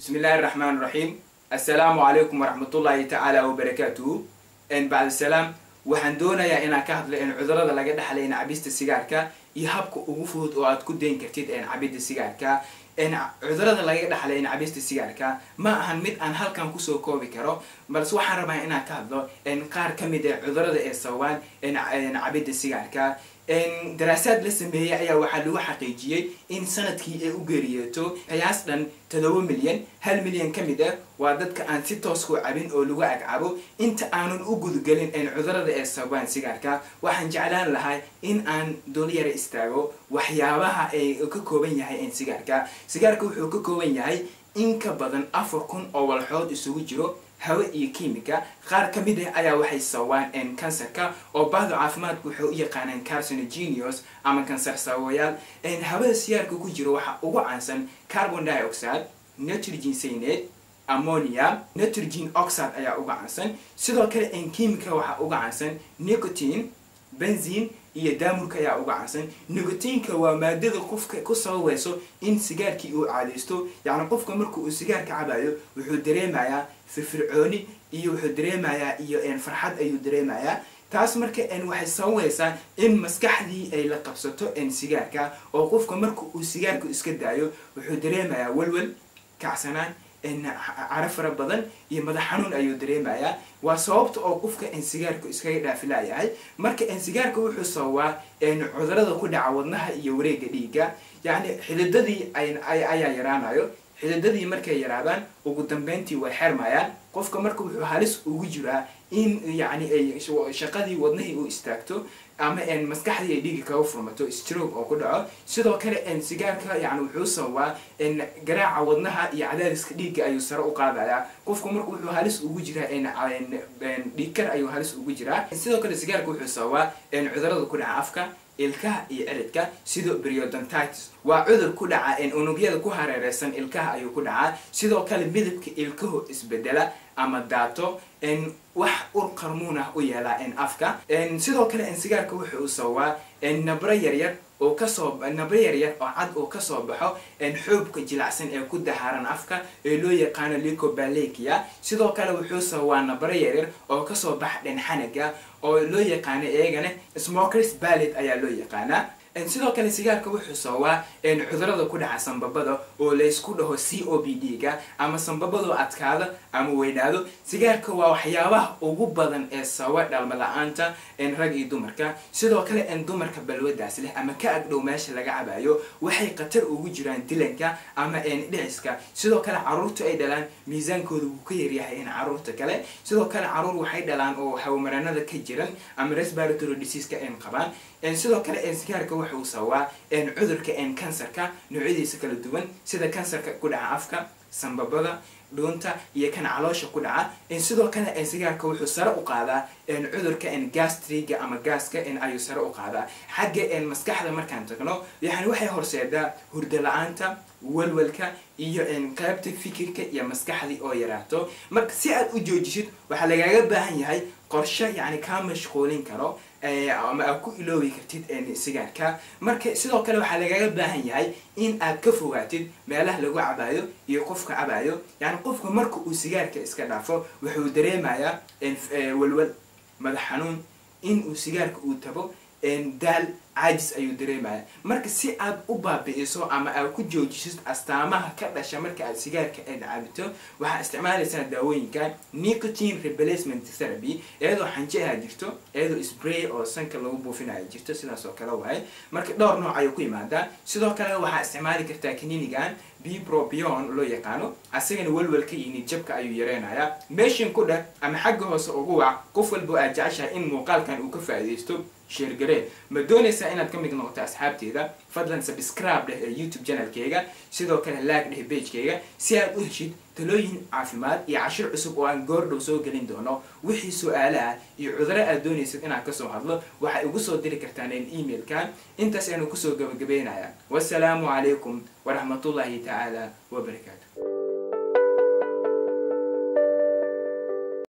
بسم الله الرحمن الرحيم السلام عليكم ورحمة الله تعالى وبركاته إن بعد السلام waxaan doonayaa inaan ka hadlo in cudurada laga dhexlay in cabista sigaarka iyo habka ugu fudud oo aad ku dayn kartid in cabida sigaarka in cudurada laga dhexlay in cabista sigaarka ma ahan mid aan halkan kusoo koobi karo balse waxaan rabaa inaan ka hadlo in qaar ka mid ah cudurada ee sababaan in cabida sigaarka daraasaad la sameeyey ayaa waxaa lagu xaqiijiyey in sanadkii ay u geeriyooto qiyaas dhan todoba milyan hal milyan ka mid ah waa dadka aan si toos ku cabin oo lagu agcabo inta aanan u gudgelin cudurada ee sababaan sigaarka waxaan jeclaan lahaa in aan doolyara istaago waxyaabaha ay ka kooban yahay sigaarka sigaarka wuxuu ka kooban yahay in ka badan afar kun oo walxood isugu jiro hawe iyo kimika qaar ka mid ah ayaa waxay sababaan kansarka oo bahda caafimaadku waxay u yaqaanaan carcinogenius ama kansar sababayaal hawada sigaarka ku jiro waxaa ugu caansan carbon dioxide nitrogen cyanate ammonia nitrogen oxide ayaa uga caansan sidoo kale kimika waxaa uga caansan nicotine benzine iyo daamurka ayaa uga caansan nicotinka waa maadada qofka ku sababayso in sigaarkii uu caadaysto yacni qofka marka uu sigaarka cabayo wuxuu dareemayaa firfircooni iyo wuxuu dareemayaa iyo farxad ayuu dareemayaa taas marka waxay sababaysaa in maskaxdii ay la qabsato sigaarka oo qofka marka uu sigaarka iska daayo wuxuu dareemayaa walwal kacsanaan caro fara badan iyo madax xanuun ayuu dareemayaa waa sababta oo qofka sigaarku iskaga dhaafilayahay marka sigaarka wuxuu sababaa cudurada ku dhaca wadnaha iyo wareega dhiigga yacni xididadii ayaa yaraanayo xididadii markay yaraadaan ugu dambeyntii way xermayaan qofka marka wuxuu halis ugu jiraa in yani ay shaqadii wadnahii uu istaagto ama maskaxdii ay dhiigi kaga furmato stroke oo ku dhaco sidoo kale sigaarka yani wuxuu sababaa garaaca wadnaha iyo cadaadiska dhiigga ayuu sare u qaadayaa qofku marka wuxuu halis ugu jiraa dhiigkar ayuu halis ugu jiraa sidoo kale sigaarka wuxuu sababaa cudurada ku dhaca afka ilkaha iyo ciridka sidoo periodontitis waa cudur ku dhaca unugyada ku hareereysan ilkaha ayuu ku dhacaa sidoo kale midabka ilkahu isbedela ama daato wax ur qarmuun ah u yeelaa afka sidoo kale sigaarka wuxu uu sababaa nabro yaryar oo kasoo nabro yaryar oo cad oo kasoo baxo xoobka jilacsan ee ku dahaaran afka ee loo yaqaano licobalekia sidoo kale wuxuu sababaa nabro yaryar oo kasoo baxa dhanxanaga oo loo yaqaano iyagana smokers ballet ayaa loo yaqaanaa sidoo kale sigaarka wuxuu sababaa cudurada ku dhaca sambabada oo laysku dhaho c o b d ga ama sambabadoo adkaada ama weynaado sigaarka waa waxyaabaha ugu badan ee sababa dhalma la-aanta rag iyo dumarka sidoo kale dumarka balwadaas leh ama ka agdhow meesha laga cabayo waxay khatar ugu jiraan dilanka ama dhiciska sidoo kale caruurta ay dhalaan miisaankooda wuu ka yaryahay caruurta kale sidoo kale caruur waxay dhalaan oo hawmaranada ka jiran ama respiratory diseaska qabaan sidoo kale sigaarka wuxuu sababaa cudurka kansarka noocyadiisa kala duwan sida kansarka ku dhaca afka sambabada dhuunta iyo kan caloosha ku dhaca sidoo kale sigaarka wuxuu sare u qaadaa cudurka gastriga ama gaaska ayuu sare u qaadaa xagga maskaxda markaan tagno yani waxay horseedaa hurdo la-aanta walwalka iyo qaybta fikirka iyo maskaxdii oo yaraato marka si aad u joojisid waxaa lagaaga baahan yahay qorshe yani kaa mashquulin karo ama aad ku iloobi kartid sigaarka marka sidoo kale waxaa lagaaga baahan yahay in aad ka fogaatid meelaha lagu cabayo iyo qofka cabayo yani qofka marka uu sigaarka iska dhaafo wuxuu dareemayaa walwal madax xanuun in uu sigaarka uu tago daal caajis ayuu dareemaya marka si aad u baabi'iso ama aad ku joojisid astaamaha ka dhasha marka aad sigaarka aad cabito waxaa isticmaalaysaa daawooyinka nicotine replacement therapy iyadoo xanjeha jirto iyadoo spray oo sanka lagu buufinayo jirto sidaas oo kale waaye marka dhowr nooc ayuu ku imaadaa sidoo kale waxaa isticmaali kartaa kaninigan bpropion loo yaqaano asagana walwalka iyo nidjabka ayuu yareynayaa meeshin ku dheh ama xagga hoose ugu wac qof walba aad jeceshahay in muuqaalkan uu ka faa'iidaysto sheergaree ma doonaysaa inaad ka mid noqoto asxaabteeda fadlan subscribe dheh ee youtube channelkeyga sidoo kale laag dheh bagekeyga si aad u heshid talooyin caafimaad iyo cashir cusub oo aan goordhow soo gelin doono wixii su-aale ah iyo cuduro aad doonaysid inaad kasoo hadlo waxay ugu soo diri kartaan emailkan intaas aynu kusoo gabagabeynaya wasalaamu calaykum waraxmatullaahi tacaala wabarakaatu